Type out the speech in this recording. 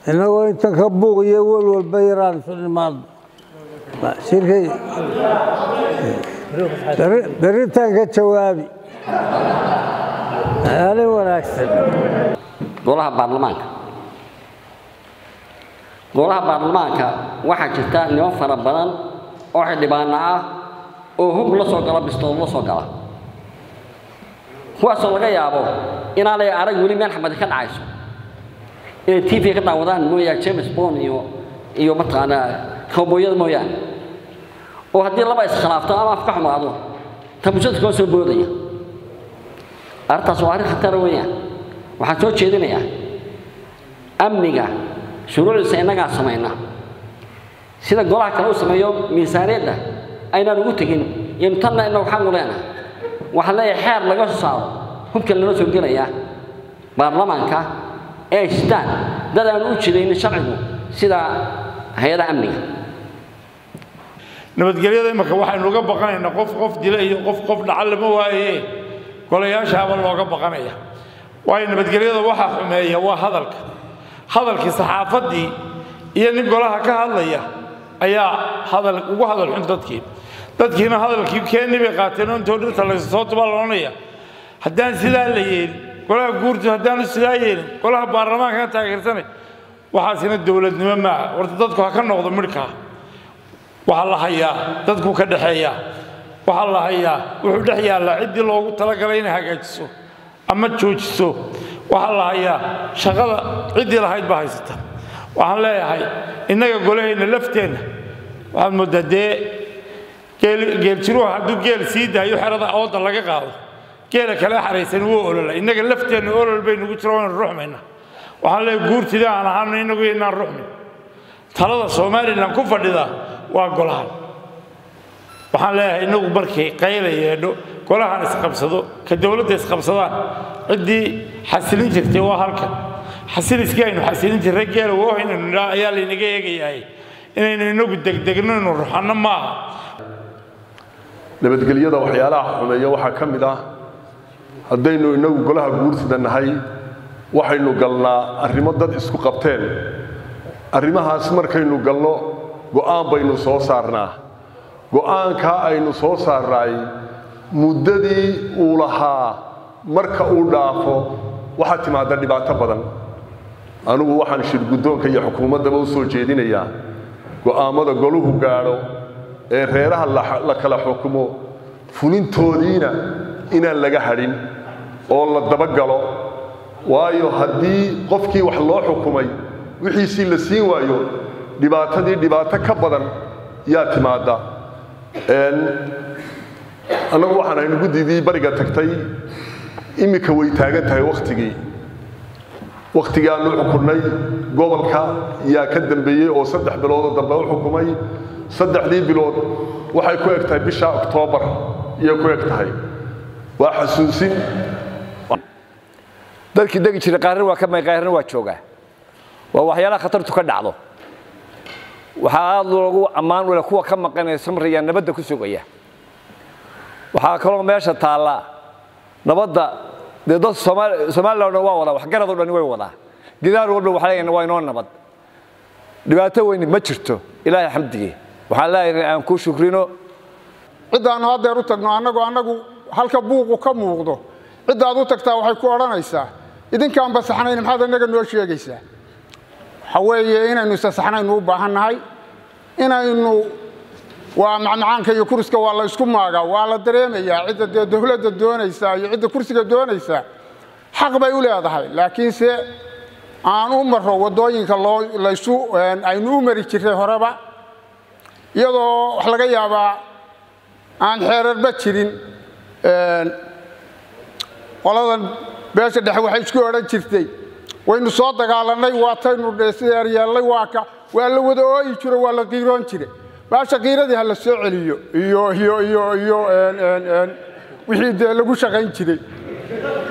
innagoo inta ka buuq iyo wel walba yaraan isu nimaadno shirkay beritaan ka jawaabi aalin wanaagsan golaha baarlamaanka golaha baarlamaanka waxaa jirta niman fara badan oo xildhibaano ah oo hub la soo gala bistood la soo gala kuwaasoo laga yaabo inaanay arag weli meel xamadi ka dhacayso inay t v ka daawadaan mooyaane james bond iyo iyo mataqaanaa kowbooyada mooyaane oo haddii laba iskhilaafto ama af ka xumaado tabusada koo soo boodaya arrintaas waa arrin khatara weeyaan waxaan soo jeedinayaa amniga shuruucdiisa innagaa samayna sida golaha kale u sameeyo miisaaniyadda aynaan ugu tegin iyanu tanna innagu xaq u leenahay waxaan leeyahay xeer laga soo saaro hubkan lala soo gelaya baarlamaanka ee shitaan dad aan u jidaynin sharcigu sida hay-adaha amniga nabadgelyada imika waxaynu uga baqanaynaa qof qof dila iyo qof qof dhaca lama waaye golayaashaaba looga baqanaya waayo nabadgelyada waxaa xumeeya waa hadalka hadalkii saxaafaddii iyo nin golaha ka hadlaya ayaa hadal ugu hadal xun dadkii dadkiina hadalkii keeni bay qaateen oo intoo dhirta laysoo tubaa loonaya haddaan sidaa la yeelin golaha guurtu haddaanu sidaa yeelin golaha baarlamaanka ka taageersanay waxaasina dowladnimo maaha horta dadku ha ka noqdo midhkaa waxaa la hayaa dadku ka dhexeeyaa waxaa la hayaa wuxuu dhex yaallaa ciddii loogu talagalay inay hagaajiso ama joojiso waxaa la hayaa shaqada ciddii lahayd baa haysata waxaan leeyahay innaga golahayna lafteenna waxaad mooddaa dee geeljiruhu hadduu geel sii daayo xerada ooda laga qaado geela kale xaraysan wuu olola innaga lafteenna olol baynugu jiro waynu ruxmayna waxaan leeyahay guurtida aan ahaano innagu inaan ruxmin talada somalilan ku fadhida waa golahan waxaan leeyahay innagu markay qayla yeedho golahan isqabsado ka dowladda isqabsadaan ciddii xasilin jirtay waa halkan xasiliskii aynu xasilin jirray geela woo inaynu nidhaa ayaa laynaga eegayahay inaynu inagu degdegno inu ruxanno maaha nabadgelyada waxyaalaha xumeeya waxaa ka mid ah haddaynu inagu golaha guursida nahay waxaynu galnaa arrimo dad isku qabteen arrimahaas markaynu galno go'aan baynu soo saarnaa go'aankaa aynu soo saarnaay muddadii uu lahaa marka uu dhaafo waxaa timaada dhibaato badan anugu waxaan shirguddoonka iyo xukuumaddaba u soo jeedinayaa go'aammada goluhu gaadho ee reeraha la kala xukumo fulintoodiina inaan laga hadhin oo la dabagalo waayo haddii qofkii wax loo xukumay wixiisii la siin waayo dhibaatadii dhibaato ka badan yaa timaadda annagu waxaan aynu guddidii bariga tagtay iminka way taagan tahay wakhtigii wakhtigii aanu xukunnay gobolka yaa ka dambeeyey oo saddex biloodoo dambe u xukumay saddexdii bilood waxay ku eg tahay bisha oktoobar iyay ku eg tahay waa xasuusin dalkii degi jiray qaarna waa ka may qaarna waa joogaa waa waxyaalaha khatartu ka dhacdo waxaa aad loogu ammaan wale kuwa ka maqanaya samriya nabadda ku sugaya waxaa kaloo meesha taalla nabadda dee dad somalilan dhan waa wadaa waxgaradoo dhan way wadaa gidaar walba waxaa leeyahay waa inoo nabad dhibaato weyni ma jirto ilaahay xamdigii waxaan leeyahay aan ku shukrino ciddaannu haddeer u tagno annagu annagu halka buuqu ka muuqdo ciddaad u tagtaa waxay ku odhanaysaa idinkaan basaxnayn maxaad annaga noo sheegaysaa waxa weeye inaynu isasaxnaynu u baahannahay inaynu waa macmacaanka iyo kuriska waa la ysku maagaa waa la dareemayaa cidda dee dowladda doonaysaa iyo cidda kursiga doonaysaa xaq bay u leedahay laakiinse aan u marro waddooyinka loo laysu aynu u mari jirray horeba iyadoo wax laga yaabaa aan xeerarba jirin qoladan beesha dhexe waxay isku odhan jirtay waynu soo dagaalannay waataynu dheeseeryeellay waa ka waa la wada ooyi jiro waa la qiiroon jire baasha qiiradii ha la soo celiyo iyo iyo iyo iyo wixii dee lagu shaqayn jiray